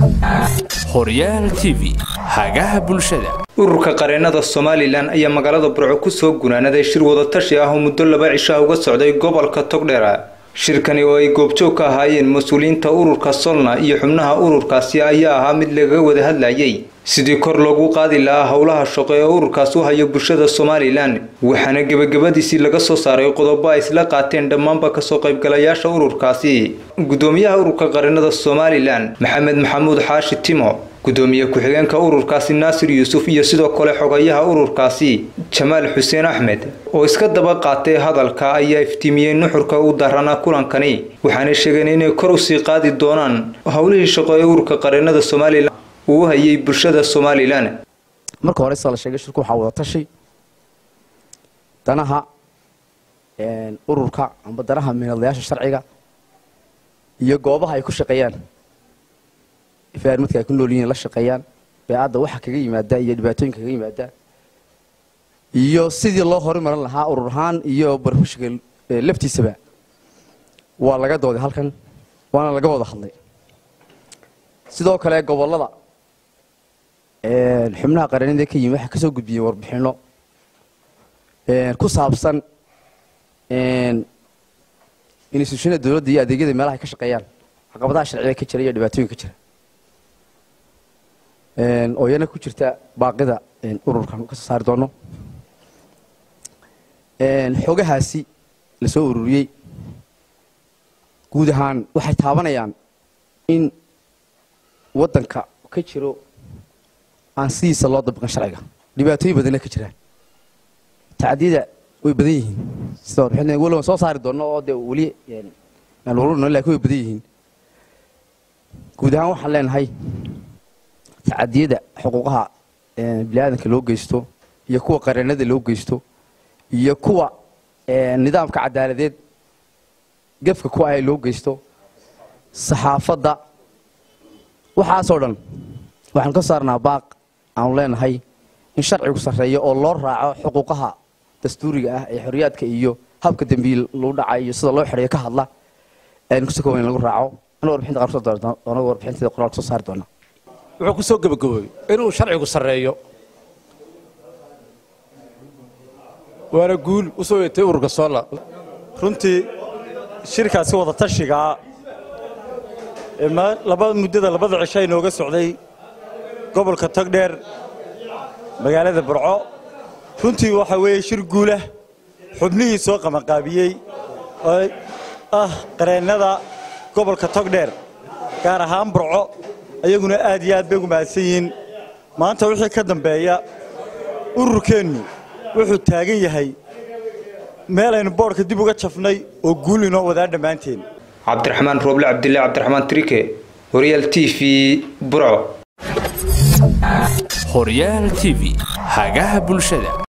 horyaal t v hagaha bulshada ururka qareennada somalilan ayaa magaalada burco kusoo gunaanaday shir wadatashi ah oo muddo laba cishaa uga socday gobolka togdheera shirkani oo ay goobjoog ka ahaayeen mas-uuliyiinta ururka solna iyo xubnaha ururkaasi ayaa ahaa mid lagaga wada hadlayay sidii kor loogu qaadi lahaa howlaha shaqo ee ururkaas u hayo bulshada somalilan waxaana gebagabadiisii laga soo saaray qodobo ay isla qaateen dhammaanba kasoo qaybgalayaasha ururkaasi gudoomiyaha ururka qareennada somalilan maxamed maxamuud xaashi timo gudoomiye ku-xigeenka ururkaasi naasir yuusuf iyo sidoo kale xogayaha ururkaasi jamaal xuseen axmed oo iska daba qaatay hadalka ayaa iftiimiyey nuxurka u daranaa kulankani waxaana sheegeen inay kor usii qaadi doonaan howlihii shaqo ee ururka qareennada somalilan uu u hayay bulshada somalilan marka hore sida la sheegay shirku waxaa wada tashi danaha ururka amba danaha miinadlayaasha sharciga iyo goobaha ay ku shaqeeyaan ifaarmadka ay ku nool yihiin la shaqeeyaan beecadda waxa kaga yimaada iyo dhibaatooyinka kaga yimaada iyo sidii loo horumarin lahaa urur ahaan iyo barfushiga laftiisaba waa laga dooday halkan waana laga wada hadlay sidoo kale gobollada xubnaha qareennada ka yimi waxaa kasoo gudbiyey warbixinno ku saabsan instituushada dowladda iyo adeegyada meelaha ay ka shaqeeyaan caqabadaha sharciga ka jira iyo dhibaatooyinka jira oo iyana ku jirta baaqida ururkan ka soo saari doono xogahaasi la soo ururiyey guud ahaan waxay taabanayaan in waddanka ka jiro aan sidiisa loo dabiqin sharciga dhibaatooyin badanna ka jiraan tacdiyada way badan yihiin sida warbixin weliba soo saari doonno oo dee weli aan ururno lakin way badan yihiin guud ahaan waxaan leenahay tacadiyada xuquuqaha biniaadanka loo geysto iyo kuwa qareennada loo geysto iyo kuwa nidaamka cadaaladeed gefka ku ah loo geysto saxaafadda waxaasoo dhan waxaan ka saarnaa baaq aanu leenahay in sharcigu sarreeyo oo loo raaco xuquuqaha dastuuriga ah ee xorriyaadka iyo habka dembiil lagu dhaca iyo sida loo xidhayo ka hadla aynu kusoo koban in lagu raaco anu warbixinta qaar kusoo doona warbixinteeda qoraalka soo saari doona wuxuu ku soo gebagaboobey inuu sharcigu sarreeyo waana guul u soo yeetay ururka soola runtii shirkaasi wada tashigaa laba muddada labada cisho inooga socday gobolka togdheer magaalada burco runtii waxaa weeye shir guulah xubnihii soo qabanqaabiyey oo ah qareennada gobolka togdheer gaar ahaan burco ayaguna aad iyo aad bay ugu mahadsan yihiin maanta wixii ka dambeeya ururkeennu wuxuu taagan yahay meel aynu boodhka dib uga jafnay oo guul inoo wadaa dhammaanteen cabdiraxmaan rooble cabdillah cabdiraxmaan trike horyaal t v burco horyaal t v hagaha bulshada